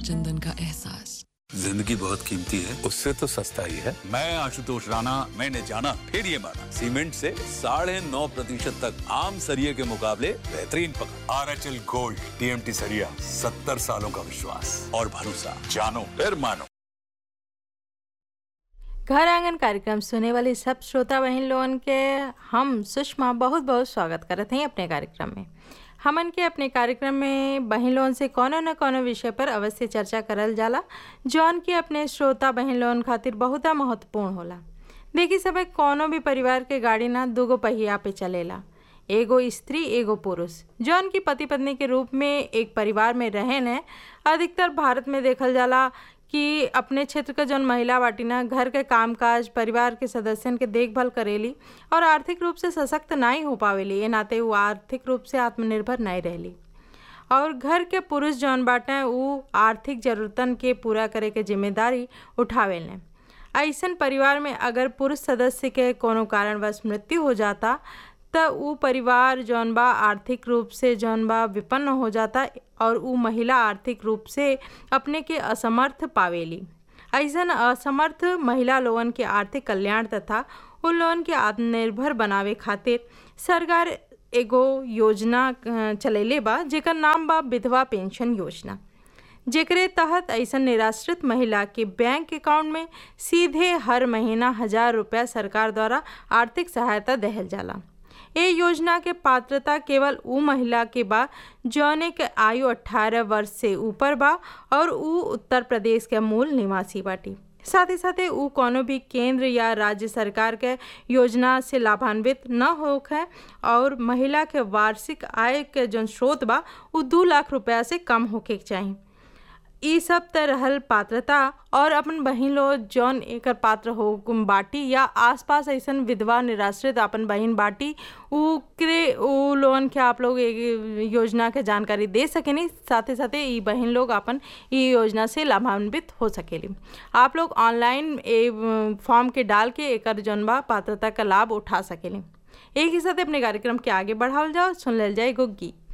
चंदन का एहसास जिंदगी बहुत कीमती है उससे तो सस्ता ही है मैं आशुतोष राणा मैंने जाना फिर ये माना सीमेंट से साढ़े नौ प्रतिशत तक आम सरिये के मुकाबले बेहतरीन पकड़ R H L gold TMT सरिया सत्तर सालों का विश्वास और भरोसा जानो फिर मानो घर आंगन कार्यक्रम सुने वाली सब श्रोता बहन लोगन के हम सुषमा बहुत बहुत स्वागत करते हैं अपने कार्यक्रम में हमन के अपने कार्यक्रम में बहन लोगन से कोनो न कोनो विषय पर अवश्य चर्चा करल जाला जौन की अपने श्रोता बहन लोगन खातिर बहुत महत्वपूर्ण होला देखी सब कोनो भी परिवार के गाड़ी ना दूगो पहिया पे चलेला एगो स्त्री एगो पुरुष जौन की पति पत्नी के रूप में एक परिवार में रहेन है अधिकतर भारत में देखल जाला कि अपने क्षेत्र के जौन महिला बाटी ना घर के कामकाज परिवार के सदस्यन के देखभाल करेली और आर्थिक रूप से सशक्त नहीं हो पावेली ये नाते वो आर्थिक रूप से आत्मनिर्भर नहीं रहली और घर के पुरुष जौन बाटे उ आर्थिक जरूरतन के पूरा करे के जिम्मेदारी उठावेले ऐसन परिवार में अगर पुरुष सदस्य के कोनो कारणवश मृत्यु हो जाता त उ परिवार जौन बा आर्थिक रूप से जौन बा विपन्न हो जाता और उ महिला आर्थिक रूप से अपने के असमर्थ पावेली ऐसन असमर्थ महिला लोगन के आर्थिक कल्याण तथा उन लोगन के आत्मनिर्भर बनावे खातिर सरकार एगो योजना अ, चलैले बा जेकर नाम बा विधवा पेंशन योजना जेकरे तहत ऐसन निराश्रित महिला के बैंक अकाउंट में सीधे हर महीना हजार रुपया सरकार द्वारा आर्थिक सहायता देहल जाला ए योजना के पात्रता केवल उ महिला के बा जौने के आयु 18 वर्ष से ऊपर बा और उ उत्तर प्रदेश के मूल निवासी बाटी साथ ही साथ उ कोनो भी केंद्र या राज्य सरकार के योजना से लाभान्वित न होख है और महिला के वार्षिक आय के जौन स्रोत बा उ दू लाख रुपया से कम होके के चाही ई सब त रहल पात्रता और अपन बहिन लोग जौन एकर पात्र हो गुम बाटी या आसपास ऐसन विधवा निराश्रित अपन बहिन बाटी उकरे उ लोगन के आप लोग ए योजना के जानकारी दे सकेनी साथे साथे ई बहिन लोग अपन ई योजना से लाभान्वित हो सकेली आप लोग ऑनलाइन ए फॉर्म के डाल के एकर जौन बा पात्रता का लाभ उठा सकेली एक ही साथ अपने कार्यक्रम के आगे बढ़ावल जाओ सुन लेल जाए एगो गीत